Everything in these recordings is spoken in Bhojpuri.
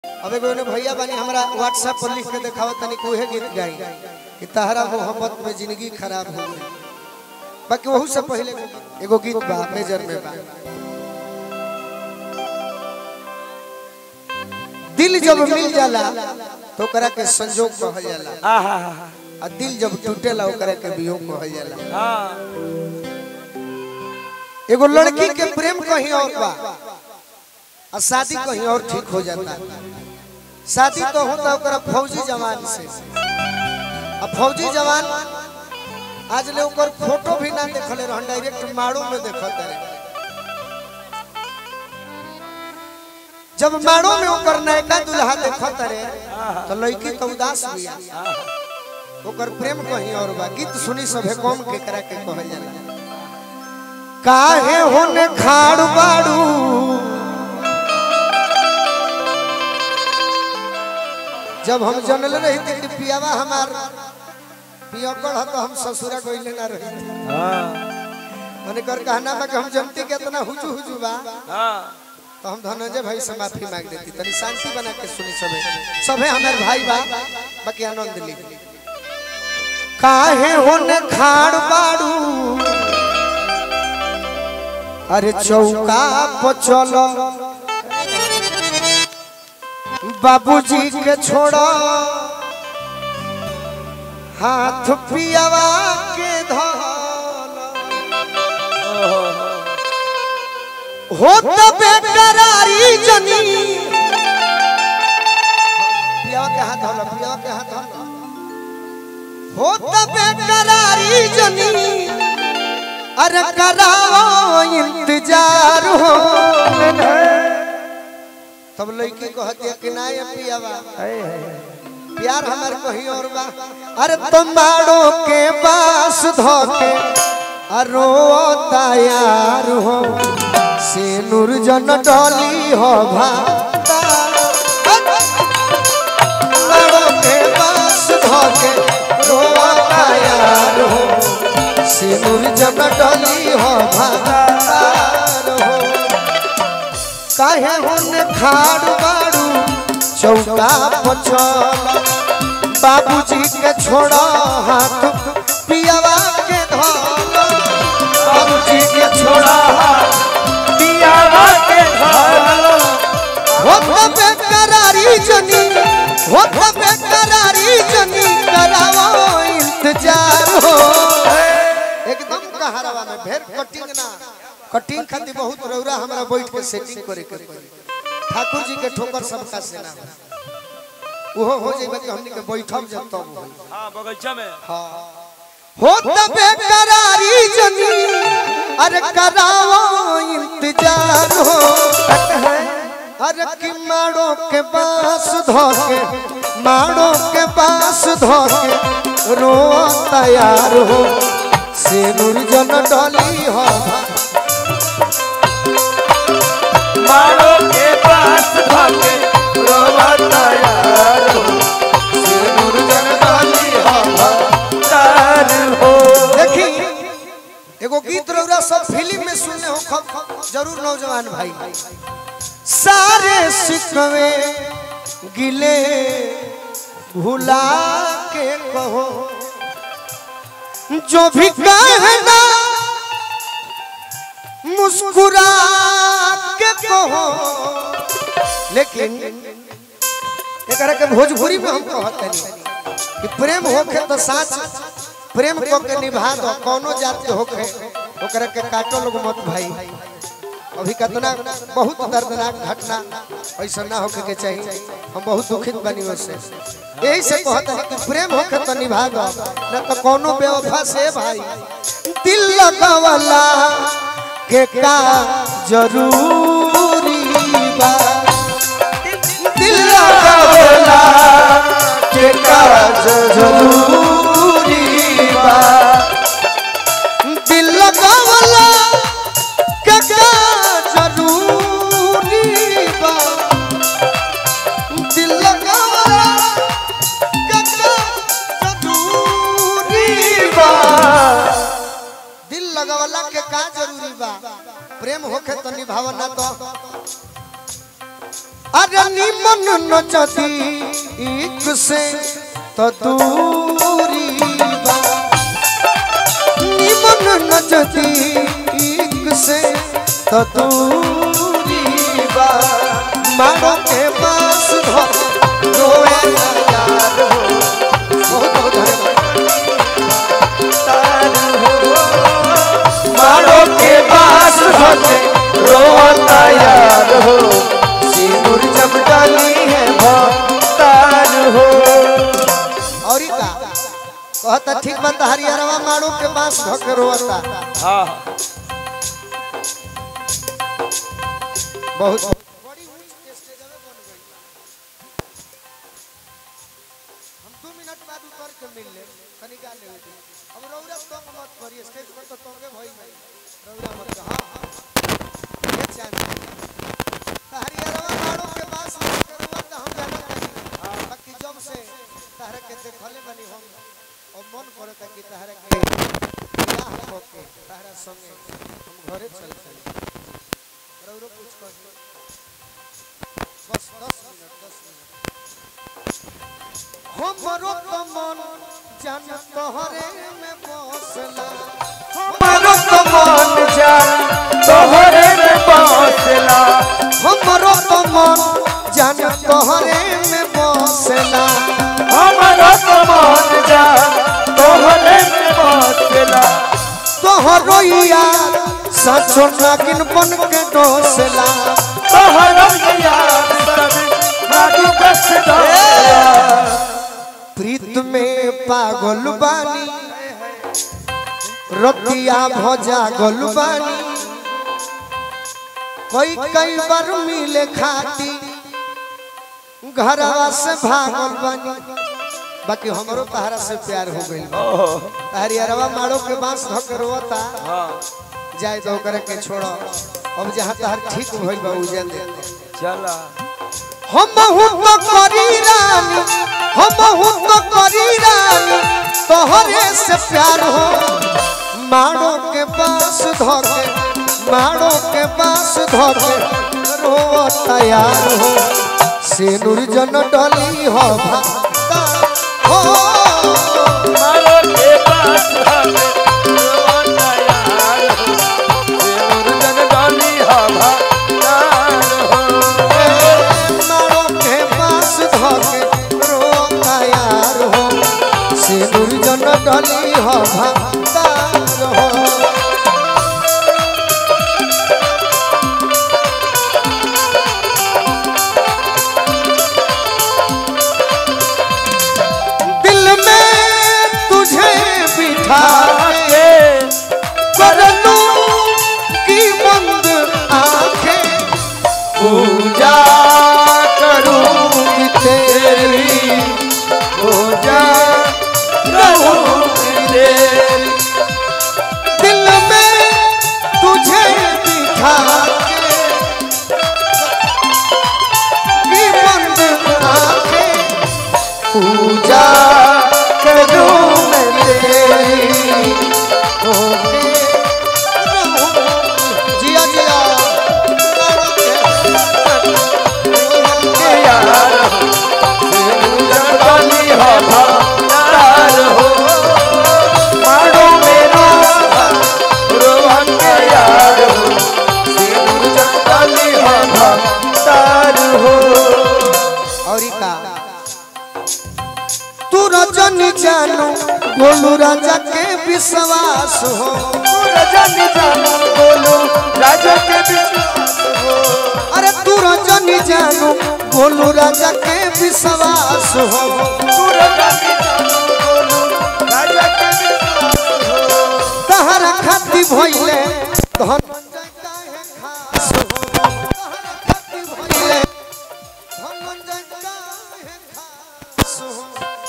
अब एगो ने भैया बानी हमरा व्हाट्सएप पर लिख के देखावत तनी कोहे गीत गाई कि तहरा मोहब्बत में जिंदगी खराब हो गई बाकी वहू से पहले एगो गीत बा मेजर में बा दिल जब मिल जाला तो ओकरा के संजोग कहल जाला आहा आ दिल जब टूटेला ओकरा के वियोग कहल जाला हाँ एगो लड़की के प्रेम कहीं और बा आ शादी कहीं और ठीक हो जाता शादी तो होता ओकरा फौजी जवान से आ फौजी जवान आज ले ओकर फोटो भी ना देखले रहन डायरेक्ट माड़ो में देखत रहे जब माड़ो में ओकर नयका दुल्हा देखत रहे तो लड़की तो उदास बिया ओकर प्रेम कहीं और बा गीत सुनी सभे कौम के करा के कहल जाला काहे होने खाड़ बाड़ू जब हम जनल रही थे कि पियावा हमार पियकड़ ह तो हम ससुरा गइले ना रही हाँ मैंने कर कहना बा कि हम जनती के इतना हुजू हुजू बा हाँ तो हम धनंजय भाई से माफी मांग देती तनी शांति बना के सुनी सबे सबे हमार भाई बा बाकी आनंद ली काहे होने खाड़ बाड़ू अरे चौका पर चलो बाबूजी के छोड़ो हाथ पियावा के धोलो हो तो बेकरारी जनी पियावा के हाथ धोलो पियावा के हाथ धोलो हो तो बेकरारी जनी अरे कराओ इंतजार हो तब लड़की कहती है कि ना ये पियावा प्यार हमार कहीं और बा अरे तुम्हारो के पास धोके अरो तैयार हो से नूर जन डली हो भाता तुम्हारो के पास धोके रो तैयार हो से नूर जन डली हो भाता हो काहे होने खाड़ बाड़ू चौका पचल बाबूजी के छोड़ो हाथ पियावा के धोलो बाबूजी के छोड़ो हाथ पियावा के धोलो हो तो बेकरारी जनी हो तो बेकरारी जनी करावो इंतजार हो एकदम कहारवा में भेर कटिंग ना कटिंग खातिर बहुत रौरा हमरा बैठ के सेटिंग करे के पड़ी ठाकुर जी के ठोकर सबका से ना हो ओहो हो जाइबा कि हमनी के बैठब जब तब होई हाँ बगीचा में हो तबे करारी जनी अरे करावो इंतजार हो अरे कि माड़ो के पास धोके माड़ो के पास धोके रो तैयार हो से जन डली हो मारो के पास भागे रोवाता यार हो से जन डली हो तार हो देखी एगो गीत रौरा सब फिल्म में सुनने हो खब जरूर नौजवान भाई सारे सिकवे गिले भुला के कहो जो भी कहना मुस्कुरा के कहो लेकिन एकरा के भोजपुरी में हम कहते नहीं कि प्रेम होखे तो साच प्रेम को के निभा दो कोनो जात के होखे ओकरा के काटो लोग मत भाई अभी कितना बहुत दर्दनाक घटना ऐसा ना होके के चाहिए हम बहुत दुखित बनी उससे यही से कहते हैं कि प्रेम होखे तो निभा दो न तो कोनो बेवफा से भाई दिल लगावला के का जरूरी बा दिल लगावला के का जरूरी बा दिल लगावला के का जरूरी बा दिल लगावला के का जरूरी बा दिल लगावला के का जरूरी बा प्रेम होखे तो निभाव ना तो अरे निमन न जदी एक से तो दूरी बा निमन न जदी एक से तो दूरी बा मारो के पास धर रोए ना यार हो बहुत बहुत धन्यवाद मारो के पास होते रोता यार हो सिंदूर जब डाली है तार हो और का कहता ठीक बात हरिहरवा मारो के पास धके रोता हाँ बहुत हम दो मिनट बाद उतर के मिल ले कनी गा ले अब रौरा तंग मत करिए स्टेज पर तो तंगे भई गई रौरा मत कहा हां ये चांद हरिहरवा मारो के पास धके रोता हम जाना नहीं बाकी जब से तहरा के देखले बनी हम और मन करता कि तहरा के बियाह होके तहरा संगे हम घरे चल चली रौरो कुछ कर दो। बस दस मिनट दस मिनट हमरो तो मन जान तोहरे में बसला मारो तो मन जान तोहरे में पहुंचला हमरो तो मन जान तोहरे में बसला हमारा तो मन जान तोहरे में पहुंचला तोहरो यार सचो नागिन बन के डोसला तोहरा याद सब नागु कस दया प्रीत में पागल बानी रतिया भजा गल बानी कई कई बार मिले खाती घरवा से भागल बानी बाकी हमरो तहरा से प्यार हो गइल बा हरियरवा मारो के बांस धक रोता हाँ जाए तो करे के छोड़ो अब जहाँ तहर ठीक भइल बा उजन दे दे चला हम तो करी रानी हम तो करी रानी तोहरे से प्यार हो मारो के पास धोके मारो के पास धोके रो तैयार हो सिनुर जन डली हो भाता हो मारो के पास हमें रोना यार हो देवर जन डाली हवा तार हो मारो के पास धोके रो तैयार हो सिनुर जन डली हो भाता हो दिल में तुझे बिठा के कर लूं की बंद आंखें पूजा करूंगी तेरी पूजा रहूंगी तेरी दिल में तुझे बिठा के की बंद आंखें पूजा करूं मैं तेरी होके रहूं। जिया जिया के यार हो देवर जन डाली हवा तार हो मारो मेरा रोहन के यार हो देवर जन डाली हवा तार हो और का तू रजन जानू बोलू राजा के विश्वास हो रजन जानो बोलो राजा के विश्वास हो अरे तू रजन जानू बोलू राजा के विश्वास हो तू रजन जानो बोलो राजा के विश्वास हो तहरा खाती भइले धनंजय काहे खास हो तहरा खाती भइले धनंजय काहे खास हो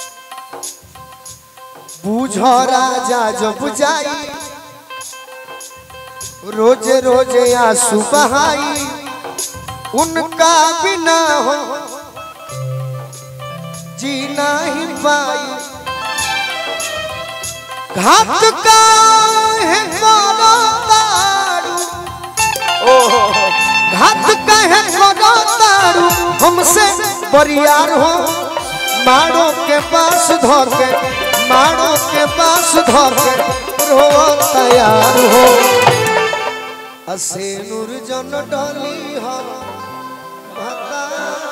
बुझ राजा जब जाई रोज रोज आंसू बहाई उनका बिना हो जीना ही पाई घात का है मारो दारू ओहो हाथ कहे करो तारू हमसे बरियार हो मारो के पास धर के मारो के पास धर के रो तैयार हो असे नूर जन डली हो भता